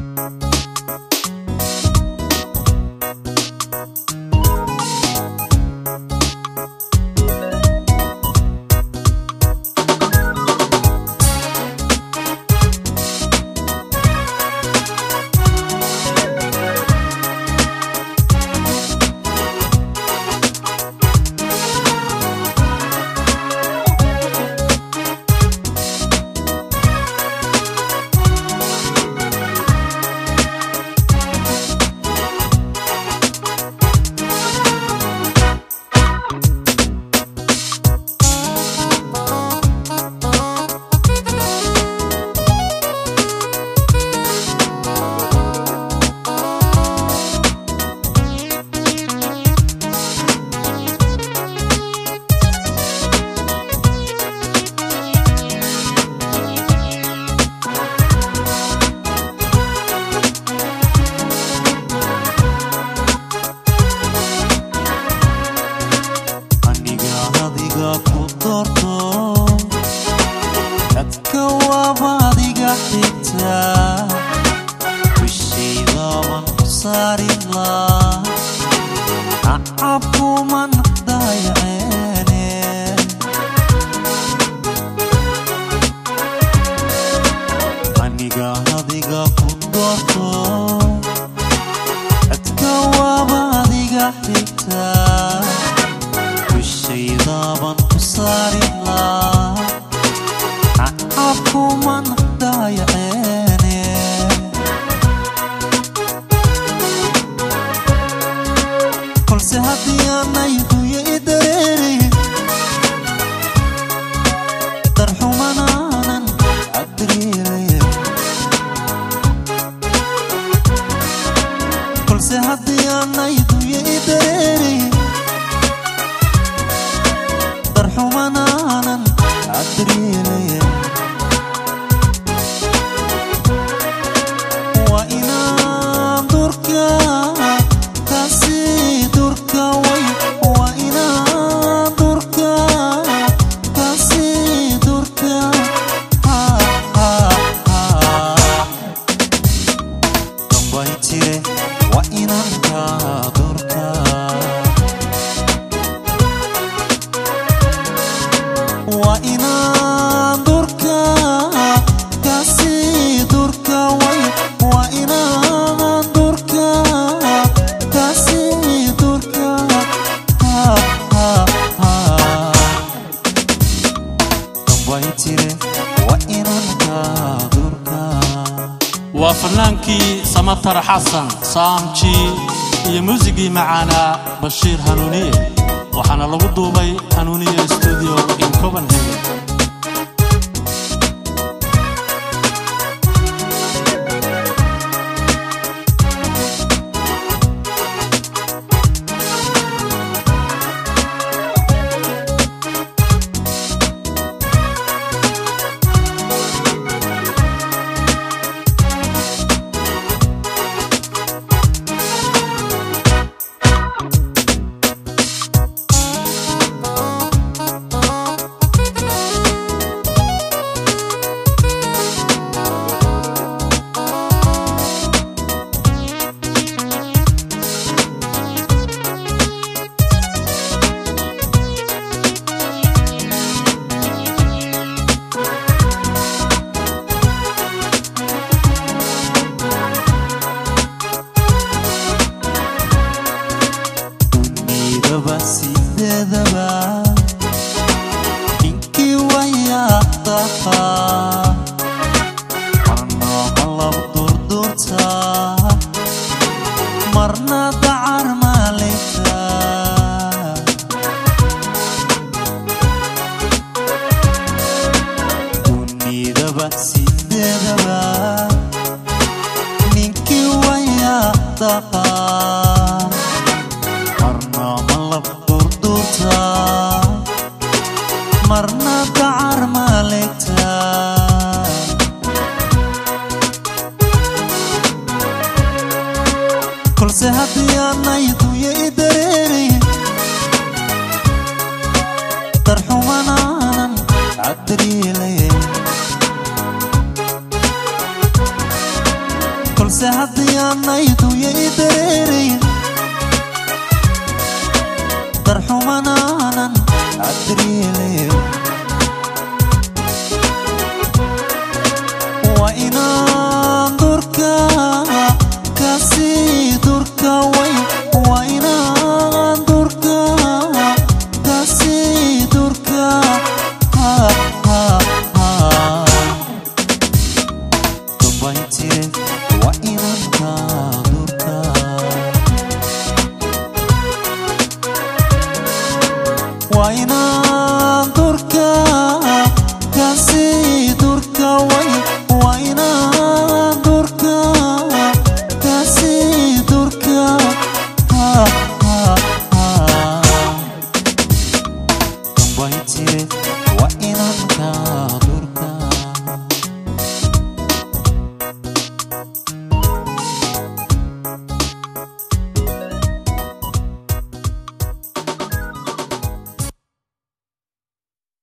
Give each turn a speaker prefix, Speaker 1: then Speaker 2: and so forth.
Speaker 1: aniga adiga ku doorto dadka waaba adiga xigta bishaydaban ku saarila acabkuman dayaceene aniga adiga ku doorto dadka waaba adiga xigta bishaydaban ku saarila acabkuman dayaceene kolse haddii aanay duya i dareere darxumanaanan adriiraya kolse haddii aanay duya i dareere darxumanaanan adriilaya waa inaan durka kasi durka way waa inaan durka kasi durka ha ha ha dambay tire waa inaan ka durka waa inaan durka kasi durka way waa inaan durka kasi durka ha ha ha dambay tire waa inaan ka durka
Speaker 2: waa fannaankii samatar xasan saamji iyo muusigii macaanaa bashiir hanuuniye waxaana lagu duubay hanuuniye studio in copenhagen
Speaker 1: dunidaba sideedaba ninkii wayaaqdaha marna malab durdurta marna dacar maalinta dunidaba sideedaba ninkii wayaaqdaha marna malab durdurta marna dacar maalinta kolse haddii aanay duya i dareere darxumanaanan adriilaya balse haddii aanayduya i dareerayn darxumanaanan adriyeleen waa inaan durka kasii durka way waa inaan durka kasii durka ha ha ha dambayntire